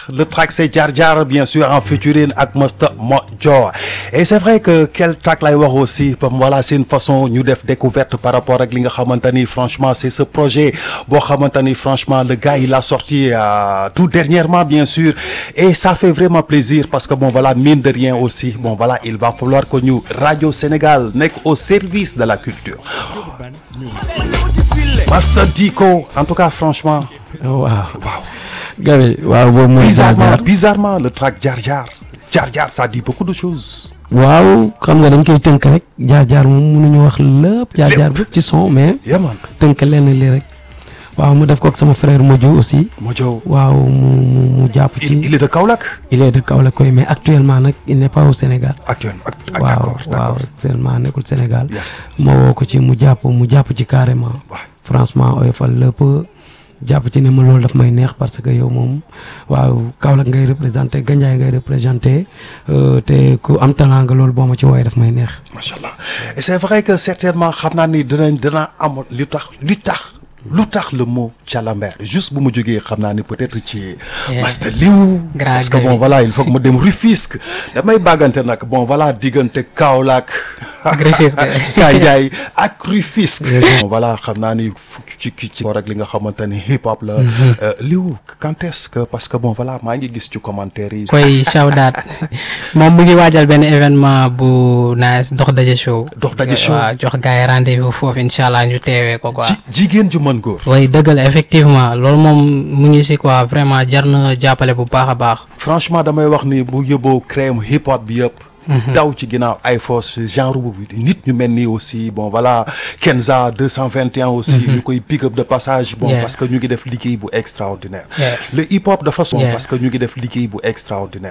le track c'est Jar Jar bien sûr en featuring ak Mr Mojo et c'est vrai que quel track lay wax aussi comme voilà c'est une façon ñu def découverte par rapport ak li nga xamante ni franchement c'est ce projet boo xamante ni franchement le gars il a sorti euh, tout dernièrement bien sûr et ça fait vraiment plaisir parce que bon voilà mine de rien aussi bon voilà il va falloir que ñu Radio Sénégal nekk au service de la culture Master Diko en tout cas franchement waaw waaw gawe waaw boobu mooy Jar bizarrement Jar bizarrement le track Jar Jar Jar Jar ça dit beaucoup de choses waaw xam nga dañ koy tënk rek Jar Jar moom mënuñu wax lépp Jar Jar bépp ci son mais yeah man tënk lenn li rek waaw mu def ko ak sama frère Modou aussi Mojo waaw mu mu mu jàpp ci il, il est de Kaolack il est de Kaolack koy mais actuellement nag il n'est pas au Sénégal actuellement ak- ak- waaw d'accord waaw d'accord actuellement nekkul Sénégal yes ma woo ko ci mu jàpp mu jàpp ci carrément waaw franchement oyofal lépp jàpp ci ne ma loolu daf may neex parce que yow moom waaw Kaolack ngay représenté Gandiaye ngay représenté euh, te ku am talent nga loolu boo ma ci wooyee daf may neex. macha allah et c'est vrai que certainement xam naa ni dinañ dina am lu tax lu tax lu tax le mot Thialamber juste bu ma jógee xam naa ni peut-être ci Yeah. Master Liw Grand parce que Gavi. bon voilà il faut que ma dem Rufisque damay bàggante nag bon voilà diggante Kaolack Ak Rufisque. Gandiaye ak Rufisque bon voilà xam naa ni fukki ci ci ci rek li nga xamante ni hip hop la Euh, Liw quand est-ce que parce que bon voilà maa ngi gis ci commentaire yi koy shawdaat moom mu ngi waajal benn événement bu nice dox daje show Dox Daje Show. waaw jox gars yi rendez-vous foofu incha allah ñu teewee ko quoi ji jigéen ju mën góor way dëgg la effectivement loolu moom mu ngi si quoi vraiment jar na jàppale bu baax a baax franchement damay wax ni bu yóbboo crème hip hop bi yëpp. daw ci ginnaaw ay force genre bu nit ñu mel nii aussi bon voilà Kenza 221 aussi. ñu koy pick up de passage. bon Yeah. parce que ñu ngi def liggéey bu extraordinaire. Yeah. le hip hop dafa son Yeah. parce que ñu ngi def liggéey bu extraordinaire.